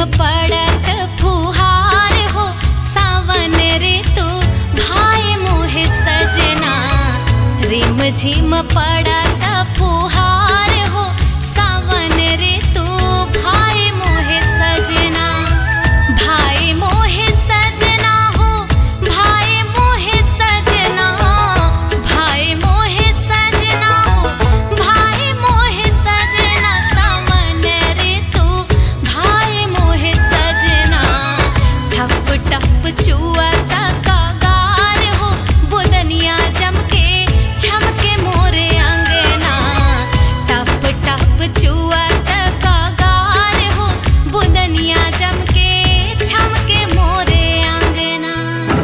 पड़त फुहार हो सावन ऋतु भाई मोहे सजना रिम झिम पड़त फुहार हो सावन ऋतु भाई मोहे सजना भाई मोहे सजना हो भाई मोहे सजना भाई मोहे सजना हो भाई मोहे सजना सावन ऋतु भाई मोहे सजना ठप टप चुअता कागार हो बुदनिया जमके झमके मोरे अंगना टप टप चुअता कागार हो बुदनिया जमके झमके मोरे अंगना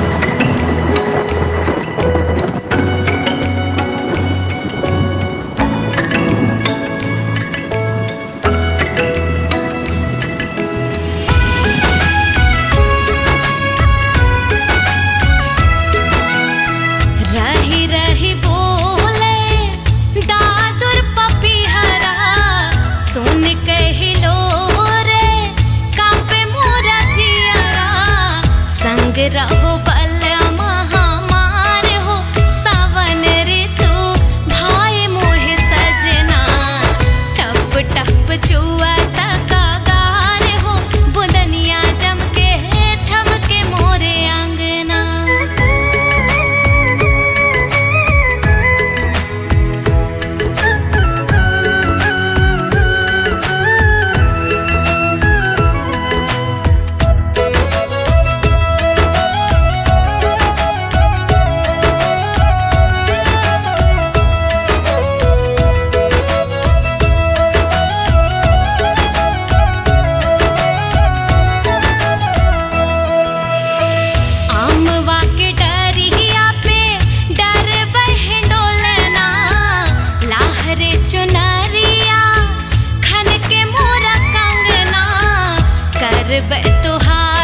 रही रही बोले दादुर पपीहरा सुन कहिलो रे कापे मोरा जियरा संग रहो बल महामार हो सावन ऋतु भाई मोहे सजना टप टप चुआ कागार हो बुदनिया जमके झमके मोरे आंगना आमवा के डरिया पे डर बहडोलना लाहरे चुनरिया खन के मोरा कंगना करब तुहार